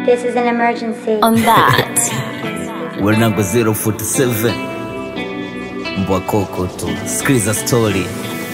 This is an emergency. on that. Well number 047 mbwa koko tu sikiliza story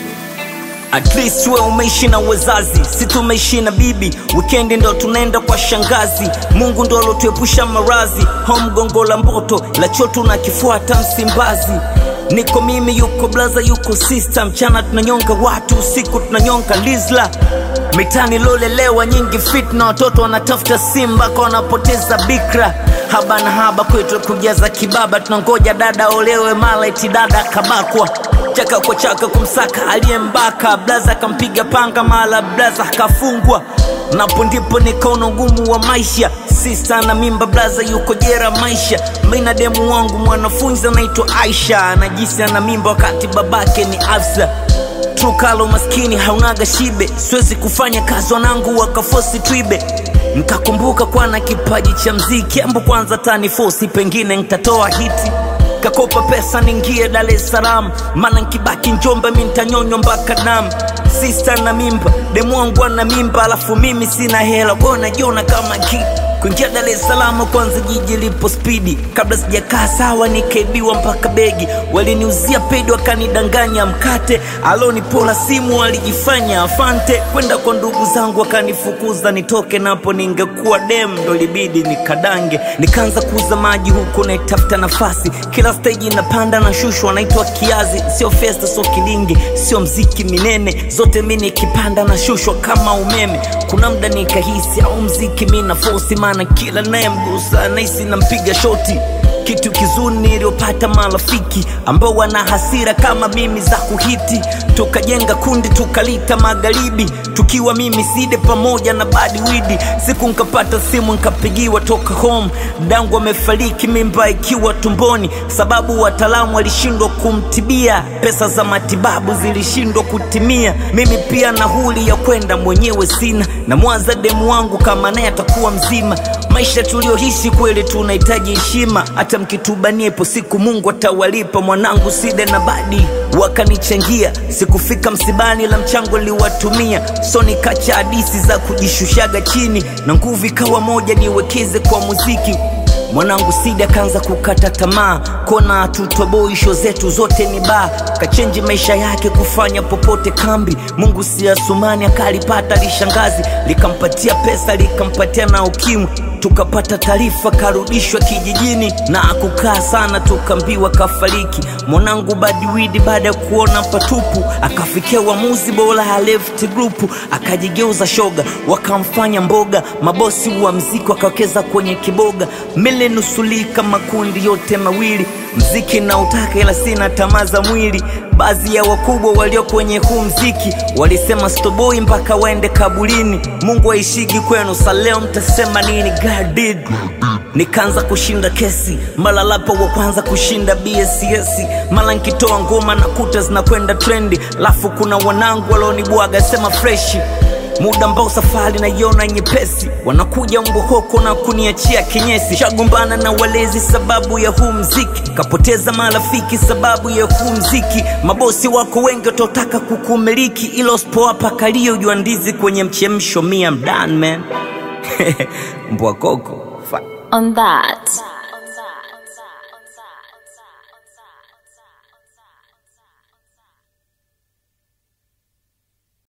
At least we umeishi na wazazi, si tumeishi na bibi. Weekend ndo tunaenda kwa shangazi. Mungu ndo alotuepusha marazi. Home gongo la mboto la choto na kifuata Msimbazi. Niko mimi, yuko blaza, yuko sister. Mchana tunanyonga watu, usiku tunanyonga lizla. Mitani lolelewa nyingi fitna, watoto wanatafuta simba kwa wanapoteza bikra. Haba na haba kwetu kujaza kibaba, tunangoja dada olewe, mala eti dada kabakwa chaka kwa chaka kumsaka aliyembaka blaza akampiga panga mala blaza akafungwa napo ndipo nikaona ugumu wa maisha sista na mimba blaza yuko jera maisha mina demu wangu mwanafunzi anaitwa aisha anajisi ana mimba wakati babake ni afsa trukalo maskini haunaga shibe siwezi kufanya kazi wanangu wakafosi twibe nkakumbuka kwana kipaji cha mziki ambo kwanza tani fosi pengine ntatoa hiti kakopa pesa ningie Dar es Salaam, mana nkibaki Njombe mi ntanyonywa mpaka damu. Sista na mimba, demu wangu ana mimba, alafu mimi sina hela, kwa najiona kama ki kuingia Dar es Salaam kwanza jiji lipo spidi, kabla sijakaa sawa nikaibiwa mpaka begi, waliniuzia pedi wakanidanganya mkate, alonipola simu walijifanya afante, kwenda kwa ndugu zangu wakanifukuza nitoke napo, ningekuwa dem ndo libidi nikadange, nikaanza kuuza maji huku naitafuta nafasi, kila stage napanda na shushwa, naitwa kiazi, sio festa, sio kilingi, sio mziki minene, zote mi nikipanda na shushwa kama umeme. Kuna mda nikahisi au mziki mi na fosi, maana kila nayemgusa nahisi nampiga shoti kitu kizuri niliyopata marafiki ambao wana hasira kama mimi za kuhiti tukajenga kundi tukalita magharibi tukiwa mimi side pamoja na badi widi siku nkapata simu nkapigiwa toka home dangu amefariki mimba ikiwa tumboni sababu wataalamu walishindwa kumtibia pesa za matibabu zilishindwa kutimia mimi pia nauli ya kwenda mwenyewe sina na mwaza demu wangu kama naye atakuwa mzima maisha tulioishi kweli tunahitaji heshima hata mkitubania ipo siku mungu atawalipa mwanangu side na badi wakanichangia sikufika msibani la mchango liwatumia so nikacha hadisi za kujishushaga chini na nguvu ikawa moja niwekeze kwa muziki mwanangu sidi akaanza kukata tamaa kona tutoboi sho zetu zote ni baa kachenji maisha yake kufanya popote kambi mungu siasumani akalipata lishangazi likampatia pesa likampatia na ukimwi tukapata taarifa karudishwa kijijini na akukaa sana tukambiwa kafariki mwanangu badiwidi baada ya kuona patupu akafikia uamuzi bora ya left group akajigeuza shoga wakamfanya mboga mabosi wa mziki wakawekeza kwenye kiboga milenusulika makundi yote mawili mziki na utaka ila sina tamaa za mwili baadhi ya wakubwa walio kwenye huu mziki walisema stoboi mpaka waende kabulini mungu aishigi kwenu sa leo mtasema nini God did nikaanza kushinda kesi mara lapa wa kwanza kushinda bss mara nkitoa ngoma na kuta zinakwenda trendi lafu kuna wanangu walionibwaga sema freshi muda ambao safari naiona nyepesi wanakuja mbohoko na kuniachia kinyesi shagombana na walezi sababu ya huu mziki kapoteza marafiki sababu ya huu mziki mabosi wako wengi watotaka kukumiliki ilo spowapa kalio jua ndizi kwenye mchemsho mia mdan man mbwa koko On that.